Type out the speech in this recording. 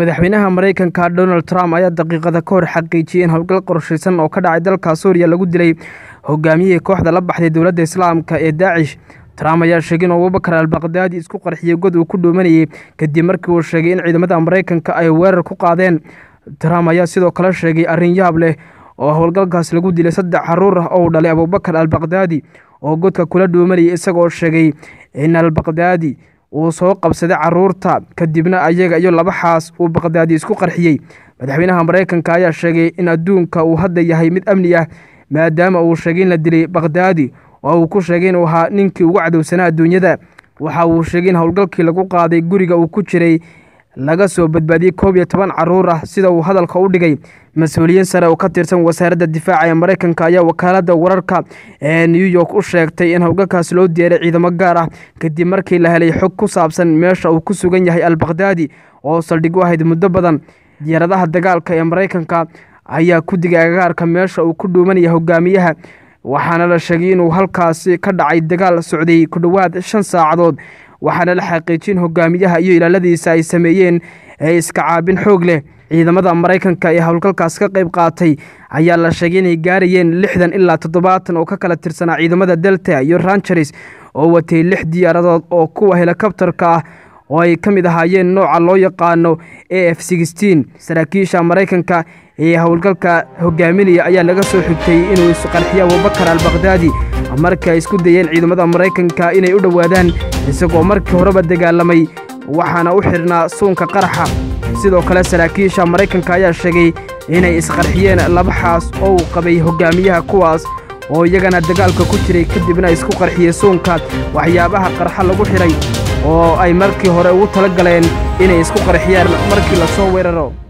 madaxweynaha mareykanka donald trump ayaa daqiiqada ka hor xaqiijiyey in howlgal qorshaysan oo ka dhacay dalka suuriya lagu dilay hogaamiyihii kooxda la baxday dowladda islaamka ee daacish trump ayaa sheegay in abubakar albakdaadi isku qarxiyey god uu ku dhoomanayey kadib markii uu sheegay in ciidamada mareykanka ay weerar ku qaadeen trump ayaa sidoo kale sheegay arrin yaab leh oo howlgalkaas lagu dilay saddex caruur ah oo uu dhalay abubakar albakdaadi oo godka kula dhoomanayay isagoo sheegay in albakdaadi uu soo qabsaday caruurta kadibna ayaga iyo laba xaas uu bakdaadi isku qarxiyey madaxweynaha mareykanka ayaa sheegay in adduunka uu hadda yahay mid amni ah maadaama uu sheegay in la dilay bakdaadi oo uu ku sheegay inuu ahaa ninkii ugu cadowsanaa adduunyada waxa uu sheegay in howlgalkii lagu qaaday guriga uu ku jiray laga soo badbaadiyey koob iyo toban caruur ah sida uu hadalka u dhigay mas-uuliyiin sare oo ka tirsan wasaaradda difaaca ee mareykanka ayaa wakaaladda wararka ee new york u sheegtay in howlgalkaas loo diyaaray ciidamo gaar ah kadib markii la helay xog ku saabsan meesha uu ku sugan yahay albakdaadi oo saldhig u ahayd muddo badan diyaaradaha dagaalka ee mareykanka ayaa ku digay agagaarka meesha uu ku dhuumanaya hogaamiyaha waxaana la sheegay inuu halkaasi ka dhacay dagaal socday ku dhowaad shan saacadood waxaana la xaqiijin hogaamiyaha iyo ilaaladiisa ay sameeyeen ee iska caabin xoog leh ciidamada mareykanka ee howlgalkaas ka qayb qaatay ayaa la sheegay inay gaarayeen lixdan ilaa toddobaatan oo ka kala tirsanaa ciidamada delta iyo rangeres oo watay lix diyaaradood oo kuwa helikobtarka ah oo ay ka mid ahaayeen nooca loo yaqaano a f sixteen saraakiisha mareykanka ee howlgalka hogaaminaya ayaa laga soo xigtay inuu isqarxiyo abubakar albakdaadi markii ay isku dayeen ciidamada mareykanka inay u dhowaadaan isagoo markii horeba dagaalamay waxaana u xidhnaa suunka qaraxa sidoo kale saraakiisha maraykanka ayaa sheegay inay isqarxiyeen laba xaas oo uu qabay hogaamiyaha kuwaas oo iyagana dagaalka ku jiray kadibna isku qarxiyey suunka waxyaabaha qarxa lagu xidhay oo ay markii hore ugu tala galeen inay isku qarxiyaan markii la soo weeraro